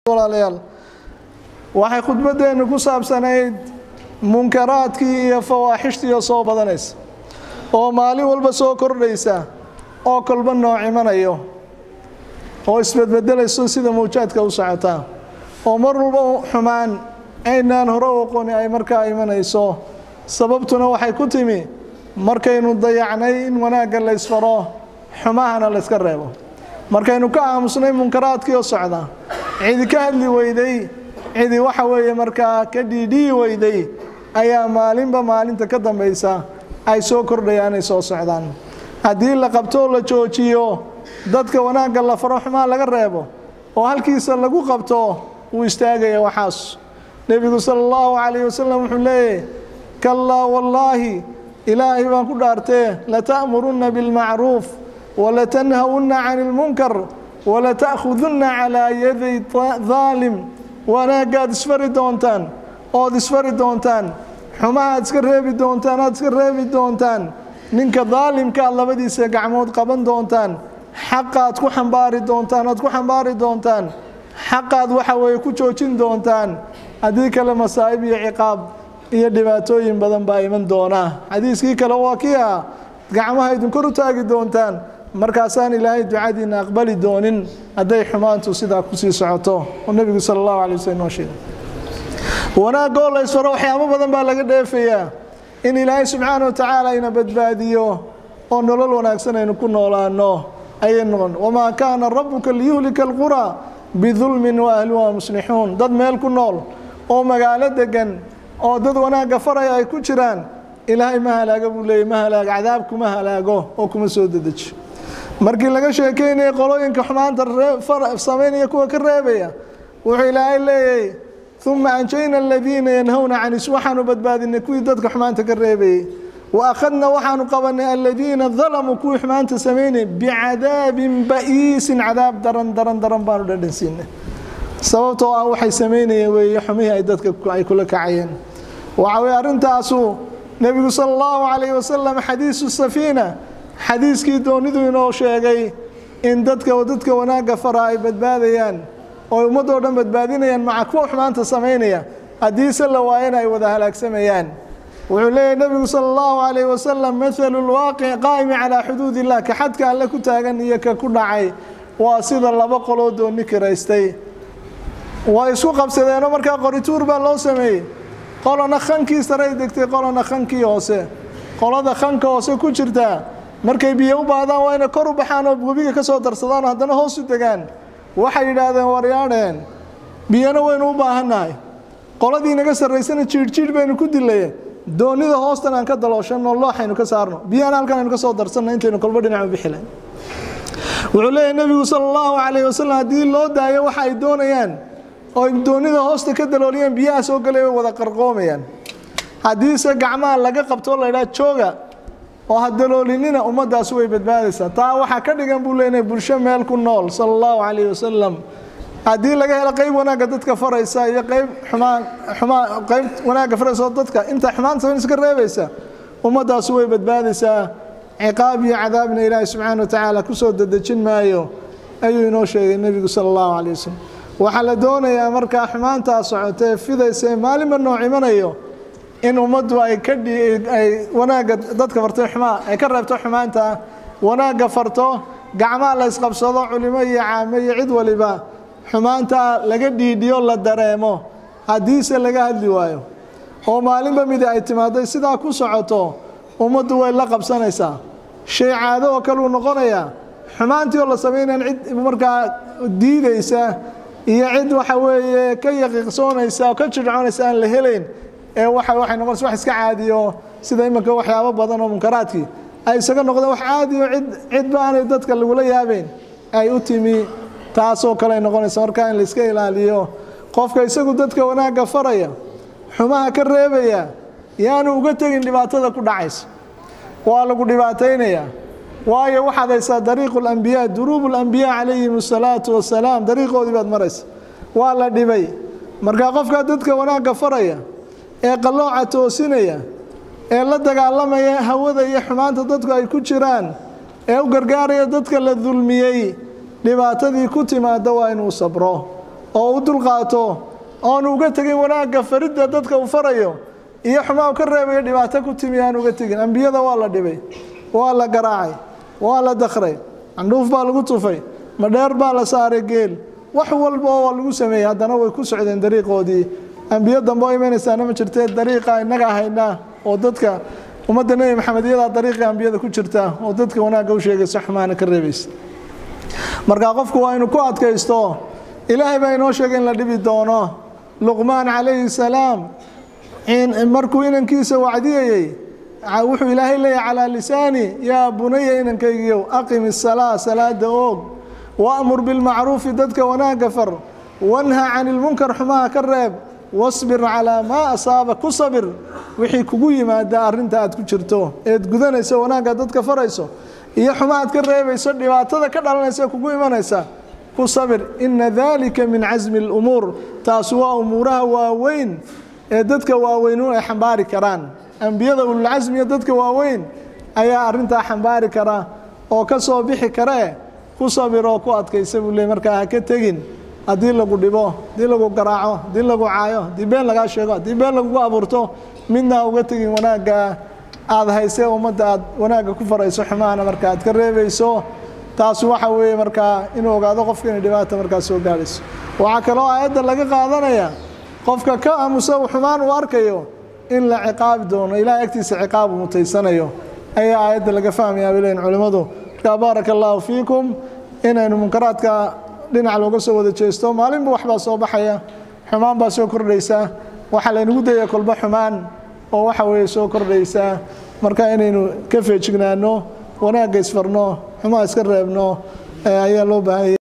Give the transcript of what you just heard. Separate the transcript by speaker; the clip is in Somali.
Speaker 1: walaalayaal waxay khudbaddeennu ku saabsanayd munkaraadkii iyo fawaaxishtiiyo soo badanaysa oo maalin walba soo kordhaysa oo kolba nooc imanayo oo isbedbedelayso sida mawjaadka u socotaa oo mar walba xumaan aynaan hore u aqooni ay markaa imanayso sababtuna waxay ku timi markaynu dayacnay in wanaagga la ysfaro xumahana la yska reebo markaynu ka aamusnay munkaraadkii oo socda cidi ka hadli weyday cidi waxa weeye markaa ka dhiidhiyi weyday ayaa maalinba maalinta ka dambaysa ay soo kordhayaan ay soo socdaan haddii la qabtoo la joojiyo dadka wanaagga la faro xumaa laga reebo oo halkiisa lagu qabto wuu istaagaya waxaas nebigu sala allahu calayh wasalam wuxuu leeyahy kallaa wallaahi ilaahay baan ku dhaartee lata'murunna bilmacruuf walatanhawunna cani ilmunkar walata'khudunna calaa yaday daalim wanaaggaad isfari doontaan ood isfari doontaan xumahaad iska reebi doontaan aad iska reebi doontaan ninka daalimka aad labadiisa gacmood qaban doontaan xaqaad ku xambaari doontaan aad ku xambaari doontaan xaqaad waxa weeye ku joojin doontaan haddii kale masaa'ib iyo ciqaab iyo dhibaatooyin badan baa iman doonaa xadiiskii kale waa kii ah gacmaha idin kor u taagi doontaan markaasaan ilaahay ducadiina aqbali doonin hadday xumaantu sidaa kusii socoto oo nebigu sala allahu alay waslm noo sheegay wanaagoo la ysfaro waxyaabo badan baa laga dheefayaa in ilaahay subxaana wa tacaala ina badbaadiyo oo nolol wanaagsan aynu ku noolaano ayay noqon wamaa kaana rabuka liyuhlika alquraa bidulmin wa ahluha muslixuun dad meel ku nool oo magaalo degan oo dad wanaagga faraya ay ku jiraan ilaahay ma halaaga buu leeyay ma halaago cadaab kuma halaago oo kuma soo dedeji markii laga sheekeynaya qolooyinka xumaanta samaynaya kuwa ka reebaya wuxuu ilaahay leeyahy uma anjayna aladiina yanhawna canis waxaanu badbaadinay kuwii dadka xumaanta ka reebayey wa akhadna waxaanu qabanay aladiina dalamuu kuwii xumaanta samaynay bicadaabin ba'iisin cadaab daran daran daran baanu dhadhansiinay sababtoo ah waxay samaynayeen weeye xumihii ay dadka ay kula kacayeen waxa weye arrintaasu nebigu sala allahu calayhi wasalam xadiisu safiina xadiiskii doonidu inoo sheegay in dadka dadka wanaagga fara ay badbaadayaan oo ummadoo dhan badbaadinayaan maca kuwa xumaanta samaynaya haddiise la waayana ay wada halaagsamayaan wuxuu leeyahy nebigu sala allahu calayhi wasalam mathalu lwaaqic qaa'imi calaa xuduud illah ka xadka alle ku taagan iyo ka ku dhacay waa sida laba qoloo dooni kiraystay way isku qabsadeenoo markaa qorituur baa loo sameeyey qolona khankii saray degtay qolona khankii hoose qolada khanka hoose ku jirtaa markay biyo u baahdaan waa inay kor u baxaan oo webiga ka soo darsadaan oo haddana hoos u degaan waxay yidhaahdeen waryaadheen biyana waynu u baahannahay qoladii naga sarraysana jiidhjiidh baynu ku dilaye doonida hoostan aan ka dalooshanno looxaynu ka saarno biyana halkan aynu ka soo darsanno intaynu kolba dhinacu bixilayn wuxuu leeyahy nebigu sala allahu calayhi wasalam haddii loo daayo waxa ay doonayaan oo doonida hoosta ka dalooliyeen biyaha soo galay way wada qarqoomayaan haddiise gacmaha laga qabtoo la ydhaha jooga oo ha daloolinina ummaddaasi way badbaadaysaa taa waxaa ka dhigan buu leenahay bulsho meel ku nool sala allahu calayhi wasalam haddii laga helo qayb wanaagga dadka faraysa iyo qayb xumaan xumaan qayb wanaagga faraysa oo dadka inta xumaan samayn iska reebaysa ummaddaasi way badbaadaysaa ciqaab iyo cadaabna ilaahay subxaana wa tacaala kusoo dedejin maayo ayuu inoo sheegay nebigu sala allahu calayh wasalam waxaa la doonayaa markaa xumaantaa socotee fidaysa ee maalinba nooc imanayo in ummaddu ay ka ay wanaagga dadka farto xumaa ay ka reebto xumaanta wanaagga farto gacmaha la ysqabsado culimo iyo caame iyo cid waliba xumaanta laga dhiidhiyo la dareemo haddiise laga hadli waayo oo maalinba midi ay timaado sidaa ku socoto ummaddu way la qabsanaysaa shay caado oo kale uu noqonayaa xumaantii oo la samaynayan cid markaa diidaysa iyo cid waxa weeye ka yaqiiqsoonaysa oo ka jirconaysa aan la helayn ee waxa waxay noqonaysa wax iska caadiyo sida iminka waxyaabo badan oo munkaraadkii ay isaga noqdeen wax caadiyo cid cidba aanay dadka lagula yaabeyn ay u timi taasoo kale ay noqonaysa markaa in la iska ilaaliyo qofka isagu dadka wanaagga faraya xumaha ka reebaya yaanu uga tegin dhibaatada ku dhacaysa waa lagu dhibaataynayaa waayo waxaad haysaa dariiqu lambiyaa duruubu lambiyaa calayhim asalaatu wasalaam dariiqoodii baad maraysa waa la dhibay markaa qofkaa dadka wanaagga faraya ee qallooca toosinaya ee la dagaalamaya hawada iyo xumaanta dadku ay ku jiraan ee u gargaaraya dadka la dulmiyey dhibaatadii ku timaada waa inuu sabro oo u dulqaato oonu uga tegin wanaagga faridda dadka uu farayo iyo xumaa u ka reebayo dhibaato ku timi aan uga tegin ambiyada waa la dhibay waa la garaacay waa la dakray candhuuf baa lagu tufay madheer baa la saaray geel wax walba oo lagu sameeyey haddana way ku socdeen dariiqoodii ambiyo dambe oo imanaysaana ma jirtee dariiqa innaga haynaa oo dadka ummadda nebi maxamed iyadaa dariiqii ambiyada ku jirta oo dadka wanaagga u sheegaysa xumaana ka reebaysa marka qofku waa inuu ku adkaysto ilaahay baa inoo sheegay in la dhibi doono luqmaan calayhi salaam markuu inankiisa wacdiyayey wuxuu ilaahay leeyahy calaa lisaani yaa bunaya inankaygiyow aqim isalaa salaada oog waamur bilmacruufi dadka wanaagga far wanha can ilmunkar xumaha ka reeb wasbir calaa maa asaaba ku sabir wixii kugu yimaada arrinta aad ku jirto eed gudanayso wanaagga dadka farayso iyo xumahaad ka reebayso dhibaatada ka dhalanaysa kugu imanaysa ku sabir ina dalika min casmi اlumuur taasi waa umuuraha waaweyn ee dadka waaweynu ay xambaari karaan ambiyada ululcasmiya dadka waaweyn ayaa arintaa xambaari kara oo ka soo bixi karee ku sabir oo ku adkaysa buu le markaa ha ka tegin haddii lagu dhibo haddii lagu garaaco haddii lagu caayo haddii been lagaa sheego haddii been lagugu abuurto midna ha uga tegin wanaagga aada haysee ummadda aad wanaagga ku farayso xumahana marka aad ka reebayso taas waxa weeye markaa inuu ogaado qofka inay dhibaata markaa soo gaadhayso waxaa kaloo aayadda laga qaadanaya qofka ka aamusa xumaan uu arkayo in la ciqaabi doono ilahay agtiisa ciqaab uu mutaysanayo ayaa aayadda laga fahmayaa bay leeyihin culimmadu markaa baaraka allaahu fiikum inaynu munkaraadka dhinac looga soo wada jeesto maalinba waxbaa soo baxaya xumaan baa soo kordhaysa waxaa laynagu daya kolba xumaan oo waxa weeye soo kordhaysa marka inaynu ka feejignaano wanaagga isfarno xumaa iska reebno ayaa loo baahanya